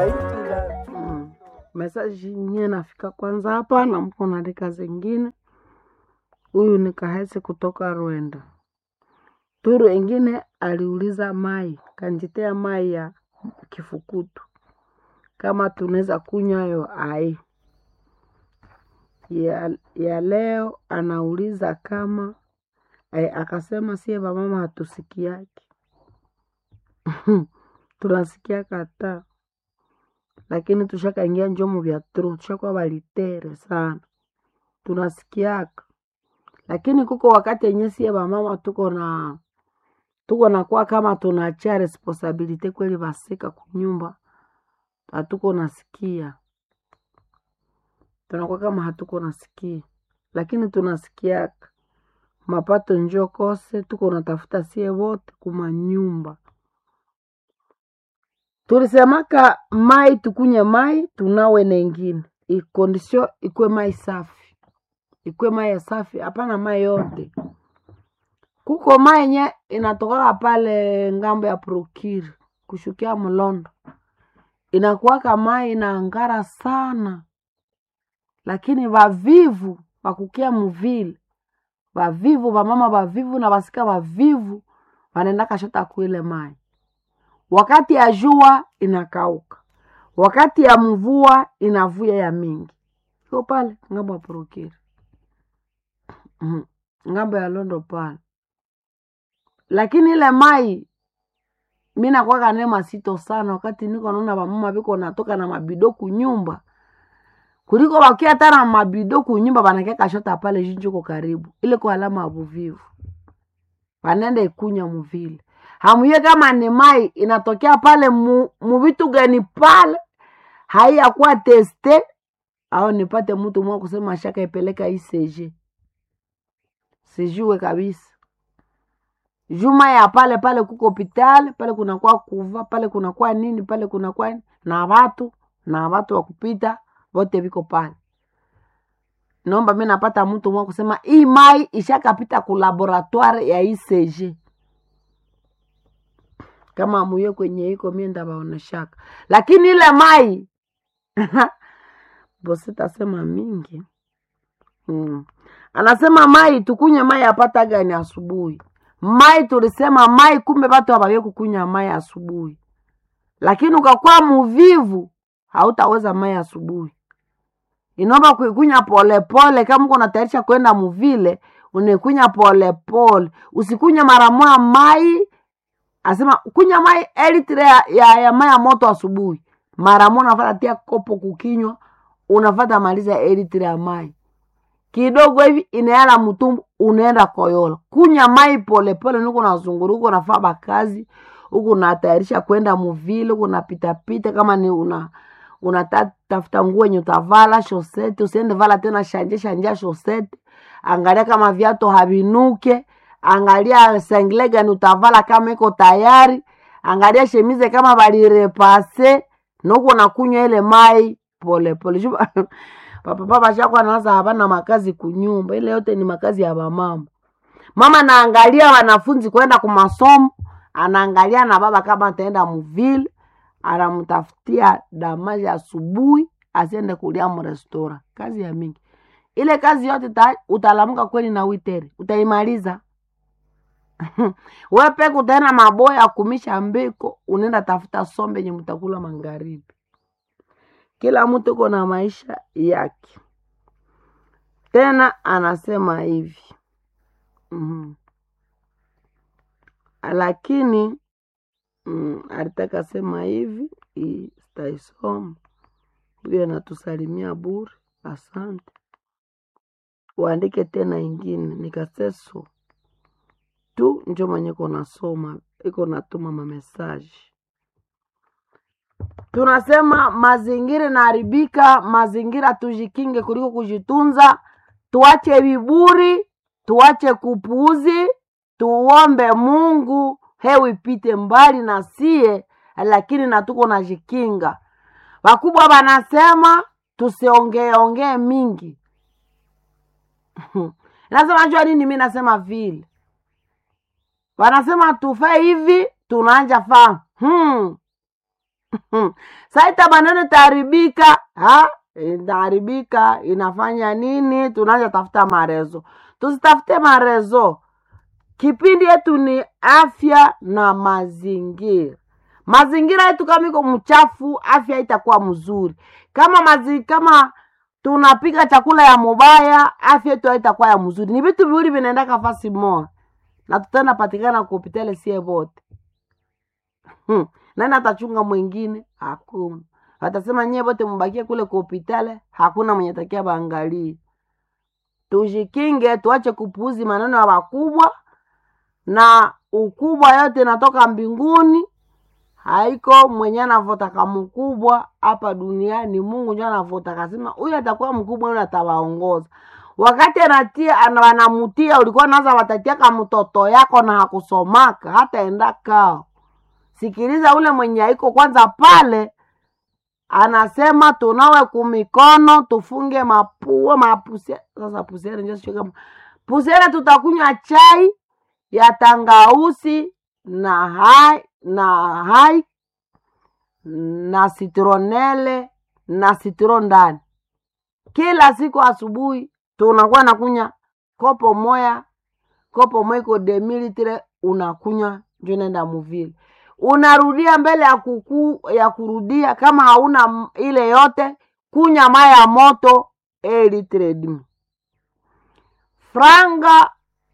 kaitila Mm. Mesaji nye nafika kwanza hapa na mko naandika zingine. Huyu ni Kahese kutoka Rwanda. Turu ingine aliuliza mai kanjitea mai ya kifukutu kama tunaweza kunywa yo ai ya, ya leo anauliza kama eh, akasema sie vamama hatusikiaki tunasikia kata lakini tushakaingia njomo vya tro tushakuwa valitere sana tunasikiaka lakini kuko wakati yenye sie vamama tuko na tuko nakuwa kama tunachia responsibility kweli vasika kunyumba hatuko nasikia tunakuwa kama hatuko nasikia lakini tunasikiaka mapato njo kose tuko natafuta sie wote kumanyumba tulisemaka mai tukunye mai tunawe nengine ikondisio ikwe mai safi ikwe mai ya safi hapana mai yote kuko mai nye inatokaka pale ngambo ya prokiri kushukia mlondo inakuwaka mai inaangara sana lakini vavivu vakukia muvile vavivu vamama vavivu na vasika vavivu vanaenda kashota kuile mai wakati ya jua inakauka wakati ya mvua inavuya ya mingi iko pale ngambo ya prokiri Mhm. ngambo ya londo pale lakini ile mai mi nakwaka ne masito sana wakati niko naona vamama viko natoka na mabido kunyumba kuliko wakia hata na mabido kunyumba vanakia kashota pale jinjuko karibu ile kwa alama ya vuvivu vanenda ikunya muvile hamuye kama ni mai inatokea pale mu, muvitu gani pale haiyakuwa teste au nipate mtu mwa kusema shaka ipeleka ICG sijue kabisa juma ya pale pale kuko hospitali pale kunakuwa kuva pale kunakuwa nini pale kunakuwa nini, na watu na watu wa kupita vote viko pale naomba mi napata mtu mwa kusema hii mai ishakapita ku laboratoire ya ICG kama muye kwenye iko mie ndavaoneshaka lakini ile mai bositasema mingi mm. anasema mai tukunye mai apata gani asubuhi mai tulisema mai kumbe watu hawawezi kukunywa mai asubuhi lakini ukakuwa muvivu hautaweza mai asubuhi inaomba kuikunya polepole kama uko natayarisha kwenda muvile unaikunya polepole usikunya mara moja mai asema kunya mai elitre ya, ya, ya mai ya moto asubuhi mara moja unafata tia kopo kukinywa unafata maliza elitre ya mai kidogo hivi inaela mtumbu unaenda koyola kunya mai polepole niko nazunguru huko nafaa bakazi huku natayarisha kwenda muvile huku napitapita kama ni una unatafuta nguo yenye utavala shosete usiende vala tena shanje shanja shosete angalia kama viatu havinuke angalia sengle gani utavala kama iko tayari angalia shemize kama balirepase nuko nakunywa ile mai polepole pole. papapapa shako anaanza hapana makazi kunyumba ile yote ni makazi ya bamama mama naangalia wanafunzi kwenda kumasomo anaangalia na baba kama ataenda muvile anamtafutia damaji asubuhi asiende kulia mrestora kazi ya mingi ile kazi yote ta, utalamuka kweli na witere utaimaliza we peke utaenda maboya kumisha mbiko unaenda tafuta sombe yenye mtakula magharibi kila mtu uko na maisha yake tena anasema hivi mm-hmm. lakini mm, alitaka sema hivi hii sitaisoma huyo anatusalimia bure asante uandike tena ingine nikaseso tu njo mwenye iko nasoma iko natuma mamesaji tunasema mazingira inaharibika mazingira tujikinge kuliko kujitunza tuache viburi tuache kupuuzi tuombe mungu hewa ipite mbali na sie lakini natuko najikinga wakubwa wanasema tusiongeeongee mingi nasema jua nini mi nasema vile wanasema tufe hivi tunaanja faa hmm. saita maneno itaharibika ha? inaharibika inafanya nini tunaanza tafuta marezo tusitafute marezo kipindi yetu ni afya na mazingira mazingira yetu kama iko mchafu afya itakuwa mzuri kama mazi, kama tunapika chakula ya mubaya afya yetu haitakuwa ya mzuri ni vitu viwili vinaenda kafasi moja na tutaenda patikana kuhopitale sie vote hmm. nani atachunga mwingine hakuna watasema nyie vote mbakie kule kuhopitale hakuna mwenye takia baangalie tujikinge tuache kupuuzi maneno ya wakubwa na ukubwa yote inatoka mbinguni haiko mwenye anavotaka mkubwa hapa duniani mungu njo anavotaka sema huyu atakuwa mkubwa huyu atawaongoza wakati anatia ana- wanamutia ulikuwa naza watatiaka mtoto yako na hakusomaka hata enda kao sikiliza ule mwenye aiko kwanza pale anasema tunawe kumikono tufunge mapua mapuse sasa pusere njo sio kama pusere tutakunywa chai ya tangausi na hai na hai na citronele na citro ndani kila siku asubuhi tunakuwa nakunya kopo moya kopo moya iko demilitre unakunywa njo nenda muvile unarudia mbele ya kuku ya kurudia kama hauna m- ile yote kunya maya ya moto elitre dimi franga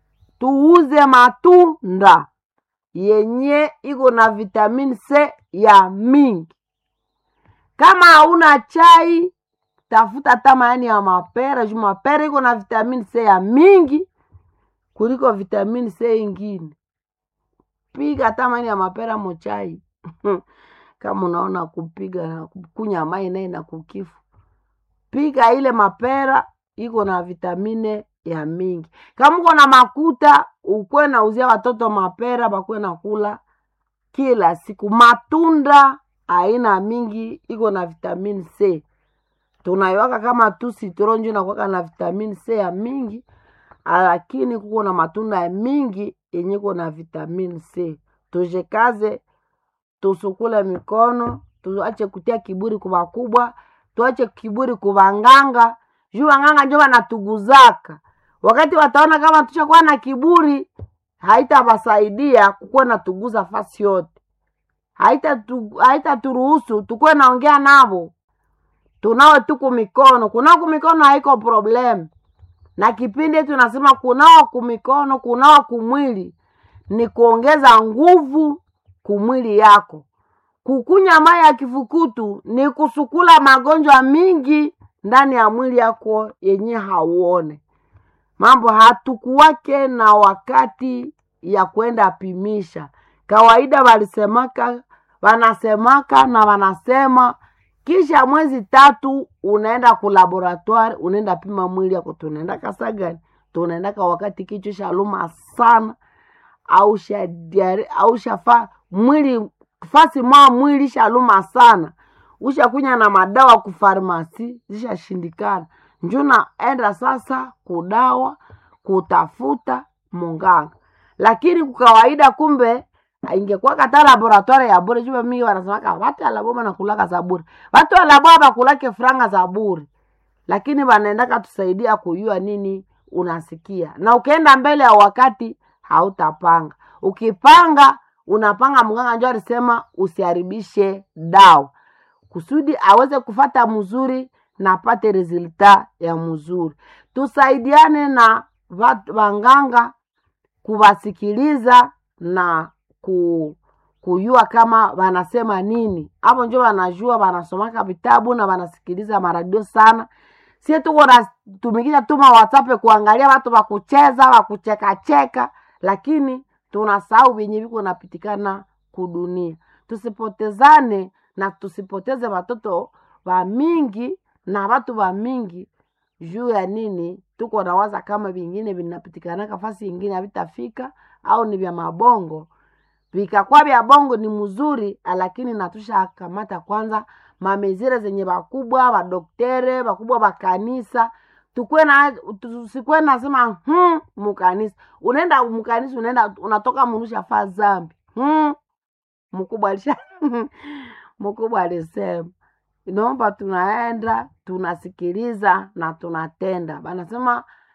tuuze matunda yenye iko na vitamini C ya mingi. Kama hauna chai, tafuta hata maani ya mapera juu mapera iko na vitamini C ya mingi kuliko vitamini C ingine. Piga hata maani ya mapera mochai kama unaona kupiga na kunywa mai naye na kukifu, piga ile mapera iko na vitamine ya mingi. Kama uko na makuta, ukwe nauzia watoto mapera bakwe na kula kila siku. Matunda aina mingi iko na vitamini C, tunaiwaka kama tu citron njo inakuwaka na vitamini C ya mingi, lakini kuko na matunda ya mingi yenye iko na vitamini C. Tujikaze, tusukule mikono, tuache kutia kiburi kwa wakubwa, tuache kiburi kwa wanganga juu wanganga njo wanatuguzaka. Wakati wataona kama tushakuwa na kiburi, haitawasaidia kukuwa natuguza fasi yote, haitaturuhusu haita turuhusu tukuwe naongea navo, tunawe tuku mikono. Kunawa kumikono haiko problem, na kipindi tunasema kunawa kumikono, kunawa kumwili ni kuongeza nguvu kumwili yako. Kukunya mai ya kifukutu ni kusukula magonjwa mingi ndani ya mwili yako yenye hauone. Mambo hatukuwake na wakati ya kwenda pimisha. Kawaida walisemaka, wanasemaka na wanasema kisha mwezi tatu unaenda ku laboratoire, unaenda pima mwili yako, tunaenda kasa gani? Tunaendaka wakati kichwa shaluma sana au shadiari au shafa mwili fasi mwa mwili shaluma sana ushakunya na madawa kufarmasi zishashindikana njo naenda sasa kudawa kutafuta munganga lakini kukawaida kumbe ingekuwa kata laboratoire ya bure juba mingi wanasemaka watu alaboma nakulaka za bure watu alaboa bakulake franga za bure lakini wanaendaka tusaidia kujua nini unasikia na ukienda mbele ya wakati hautapanga ukipanga unapanga mganga njo alisema usiharibishe dawa kusudi aweze kufata mzuri na apate resulta ya mzuri tusaidiane na vat- wanganga kuwasikiliza na ku, kujua kama wanasema nini hapo njo wanajua wanasomaka vitabu na wanasikiliza maradio sana sie tuko natumikisha tuma whatsapp kuangalia watu wakucheza wakuchekacheka lakini tunasahau vyenye viko napitikana kudunia tusipotezane na tusipoteze watoto wa mingi na watu wa mingi juu ya nini tuko nawaza kama vingine vinapitikana kafasi ingine havitafika au ni vya mabongo vikakuwa vya bongo ni mzuri lakini natusha kamata kwanza mamezire zenye bakubwa badoktere bakubwa bakanisa tukwe na tusikwe nasema hmm, mukanisa unaenda mukanisa unaenda unatoka munusha faa zambi hmm, mkubwa alisha mkubwa alisema inaomba tunaenda tunasikiliza na tunatenda banasema